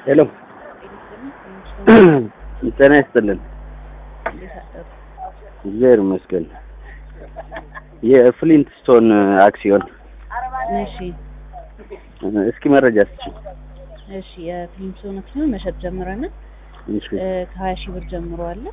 ሄሎ ጤና ይስጥልን። እግዚአብሔር ይመስገን። የፍሊንት ስቶን አክሲዮን እሺ እስኪ መረጃ ስጪ። እሺ የፍሊንትስቶን አክሲዮን መሸጥ ጀምረናል። እሺ ከሀያ ሺህ ብር ጀምሮ አለ።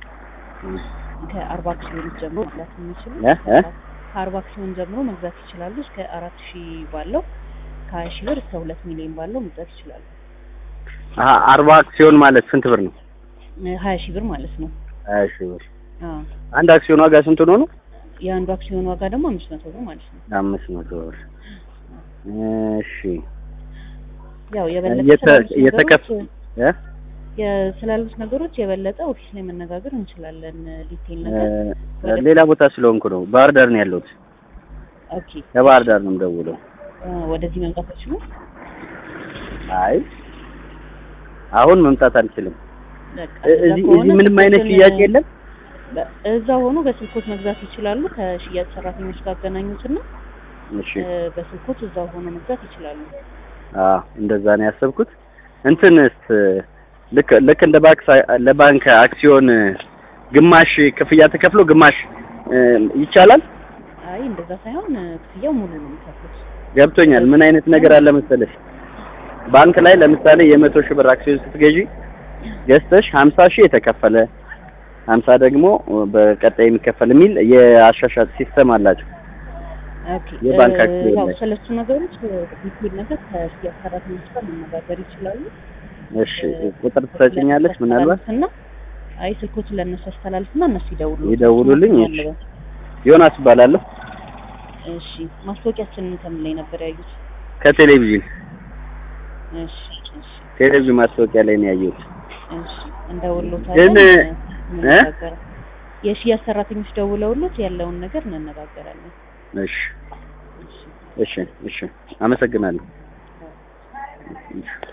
ከአርባ አክሲዮኖች ጀምሮ መግዛት የሚችሉ እ እ ከአርባ አክሲዮን ጀምሮ መግዛት ይችላሉ። እስከ አራት ሺህ ባለው ከሀያ ሺህ ብር እስከ ሁለት ሚሊዮን ባለው መግዛት ይችላሉ። አሀ አርባ አክሲዮን ማለት ስንት ብር ነው? ሀያ ሺህ ብር ማለት ነው። ሀያ ሺህ ብር። አዎ አንድ አክሲዮን ዋጋ ስንት ነው ነው? የአንዱ አክሲዮን ዋጋ ደግሞ አምስት መቶ ብር ማለት ነው። አምስት መቶ ብር። እሺ ያው የበለጠ የተ- ስላሉት የተከፍ- ነገሮች እ የ- ስላሉት ነገሮች የበለጠ ኦፊስ ላይ መነጋገር እንችላለን። ዲቴል ነገር እ ሌላ ቦታ ስለሆንኩ ነው። ባህር ዳር ነው ያለሁት። ኦኬ ከባህር ዳር ነው የምደውለው። እ ወደዚህ መምጣት አይችሉ? አይ አሁን መምጣት አልችልም። በቃ እ- እዛ እዚህ ከሆነ እዚህ ምንም አይነት ስልኮትን- ሽያጭ የለም። በ- እዛ ሆኖ በስልኮት መግዛት ይችላሉ። ከሽያጭ ሰራተኞች ጋር አገናኙትና እሺ እ፣ በስልኮት እዛ ሆኖ መግዛት ይችላሉ። አዎ እንደዛ ነው ያሰብኩት። እንትንስ ልክ ልክ እንደ ባንክ ሳ- ለባንክ አክሲዮን ግማሽ ክፍያ ተከፍሎ ግማሽ እ፣ ይቻላል። አይ እንደዛ ሳይሆን እ፣ ክፍያው ሙሉ ነው የሚከፍሉት። ገብቶኛል። ምን አይነት ነገር አለ መሰለሽ ባንክ ላይ ለምሳሌ የመቶ ሺህ ብር አክሲዮን ስትገዢ ገዝተሽ ሀምሳ ሺህ የተከፈለ ሀምሳ ደግሞ በቀጣይ የሚከፈል የሚል የአሻሻጥ ሲስተም አላቸው። ኦኬ የባንክ እ፣ አክሲዮን ያው ላይ። ስለሱ ነገሮች እ፣ ዲቴል ነገር ከሽያጭ ሰራተኞች ጋር መነጋገር ይችላሉ። እሺ ቁጥር ትሰጭኛለች ምናልባት እና አይ ስልኮችን ለእነሱ አስተላልፍና እነሱ ይደውሉ ይደውሉልኝ። እሺ ዮናስ እባላለሁ እሺ ማስታወቂያችንን ከምን ላይ ነበር ያዩት? ከቴሌቪዥን እሺ እሺ ቴሌቪዥን ማስታወቂያ ላይ ነው ያየሁት። እሺ እንደውሎታለን። ግን እ? እንነጋገራለን። የሽያጭ ሰራተኞች ደውለውሎት ያለውን ነገር እንነጋገራለን። እሺ እሺ እሺ እሺ አመሰግናለሁ። እሺ